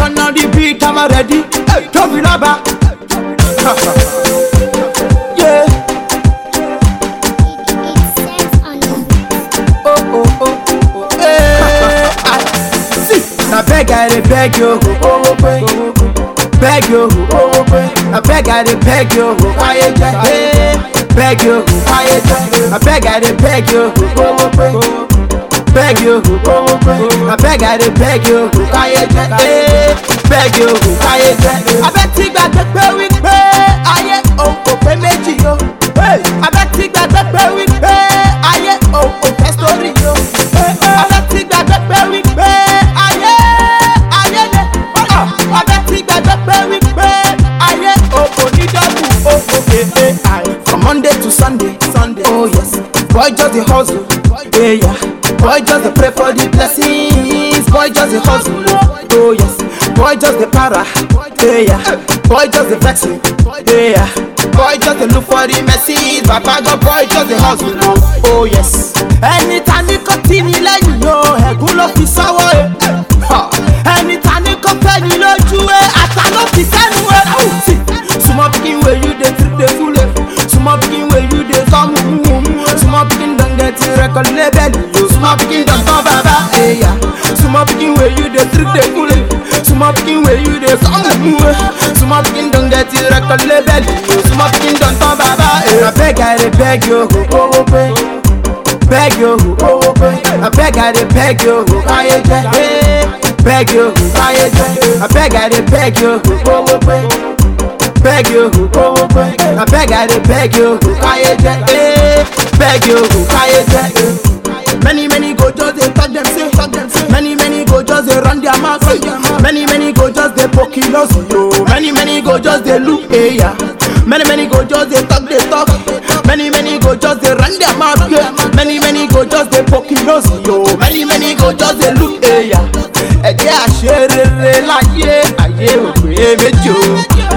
one on the beat, I'm ready. Hey, Toby Laba. yeah. Oh, oh, oh, oh, oh. Hey, I see. Now beg, I dey beg you. Oh, oh, oh, beg you. Oh, oh, oh. Now beg, I dey beg you. Quiet, hey. Beg you. Quiet, I beg, I dey beg you. Oh, oh, oh. Beg you. Oh, oh, oh. I beg, I dey beg you. Quiet, hey. Beg you. Quiet, abẹ́ tí gbàgbé pé wípé ayé òun kò pé méjì o. abẹ́ tí gbàgbé pé wípé ayé òun kò fẹ́ sórí o. abẹ́ tí gbàgbé pé wípé ayé ayé lè. abẹ́ tí gbàgbé pé wípé ayé òun kò ní dọ́kù o. From Monday to Sunday, Sunday, oh yes. Boy just dey hustle, yeah, yeah. Boy just dey pray for the blessings. Boy just dey hustle, oh yes. Boy just dey para, yeah, yeah. Boy just dey vex me, yeah, yeah. Boy just dey look for the message. Baba God, boy just dey hustle, oh yes. Ẹni ta ni kò tí mi lẹ́yìn o, ẹ̀gún ló fi sọ́wọ́ ẹ̀. Ha! Ẹni ta ni kò fẹ́ ni lójú ẹ̀, àtà ló fi sẹ́nu ẹ̀. Ó sì small pikin wey you dey treat dey full ẹ̀. Small pikin wey you dey come Small pikin don get record label yo. Small pikin don turn baba. Eya. Small pikin wey you dey treat dey full ẹ̀. Small pikin wey you dey come Small pikin don get record label yo. Small pikin don turn baba. I beg I dey beg yo. Oh, oh, oh, beg yo. Oh, oh, oh. I beg I dey beg yo. Káyé jẹ́. eh. Beg yo. Káyé jẹ́. I beg I dey beg yo. Oh, oh, oh beg you, oh, oh, oh. I beg, I dey beg you, káyé jẹ́, eh. Beg you, káyé jẹ́. Many, many go just dey talk them say, talk them say. Many, many go just dey run their mouth, say. Many, many go just dey poke nose, yo. Many, many go just dey look, eh, yeah. Many, many go just dey talk, dey talk. Many, many go just dey run their mouth, yeah. Many, many go just dey poke nose, yo. Many, many go just dey look, eh, yeah. Ẹ jẹ́ àṣerere láyé, ayé ò pé méjì o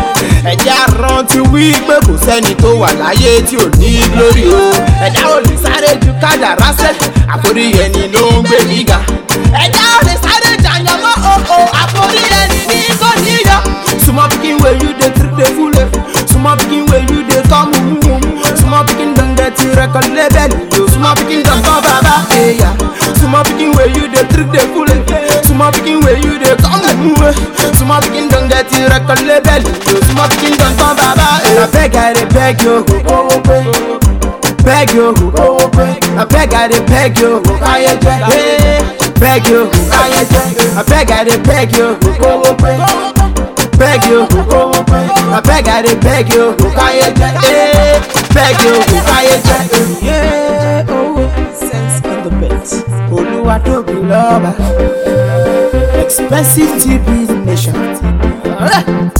ẹ̀jẹ̀ àrántí wí pé kò sẹ́ni tó wà láyé tí ò ní lórí o ẹ̀dá ò lè sáré ju kádàrá sẹ́ àforí ẹni ló ń gbé mi ga ẹ̀dá ò lè sáré jàyàn mọ́ òkò àforí ẹni ní kò níyọ. small pikin wey you dey treat dey full ẹ̀ small pikin wey you dey come home small pikin don get record label yo small pikin don turn baba eya small pikin wey you dey treat dey full ẹ̀ small pikin wey you dey come home small pikin don get record label yo small pikin don turn baba eya. abeg i dey beg yo beg yo abeg i dey beg yo káyé jẹ́ eh. beg yo káyé jẹ́ abeg i dey beg yo beg you, I beg I dey beg you, káyé jẹ́, eh, beg you, káyé jẹ́. Yeah, oh, sense on the bet. Olúwa tóbi lọ́ba, expensive TB nation.